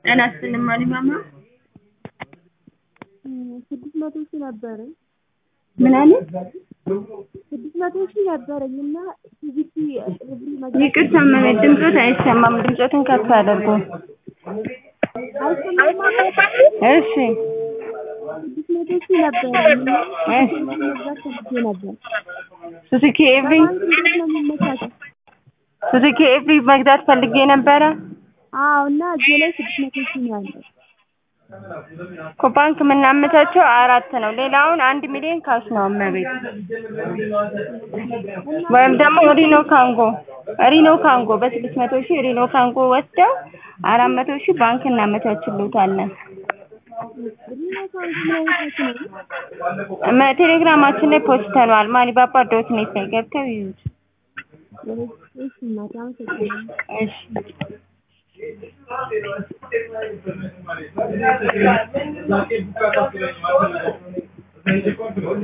ጤና ይስጥልኝ ማሊማማ ስድስት መቶ ሺህ ነበረኝ ምን አለ? ስድስት መቶ ሺህ ነበረኝ እና ቲቪቲ ብሪ ይቅርታ መቤት ድምፆት አይሰማም። ድምፆትን ከፍ አድርጉ። እሺ ስድስት መቶ ሺህ ነበረኝ እና እሺ መግዛት ፈልጌ ነበር። ሱዙኪ ኤቭሪ ባንክ እንዴት ነው የሚመቻቸው? ሱዙኪ ኤቭሪ መግዛት ፈልጌ ነበረ አዎ እና እጄ ላይ ስድስት መቶ ሺህ ነው ያለው። እኮ ባንክ የምናመቻቸው አራት ነው። ሌላውን አንድ ሚሊዮን ካሽ ነው እመቤት ወይም ደግሞ ሪኖ ካንጎ ሪኖ ካንጎ በስድስት መቶ ሺህ ሪኖ ካንጎ ወስደው አራት መቶ ሺህ ባንክ እናመቻችሉታለን። ሪኖ ካንጎ ምን አይነት ነው? መ- ቴሌግራማችን ላይ ፖስተነዋል። ማሊባባ ዶት ኔት ላይ ገብተው ይዩት። እሺ እናቴ አመሰግናለሁ። እሺ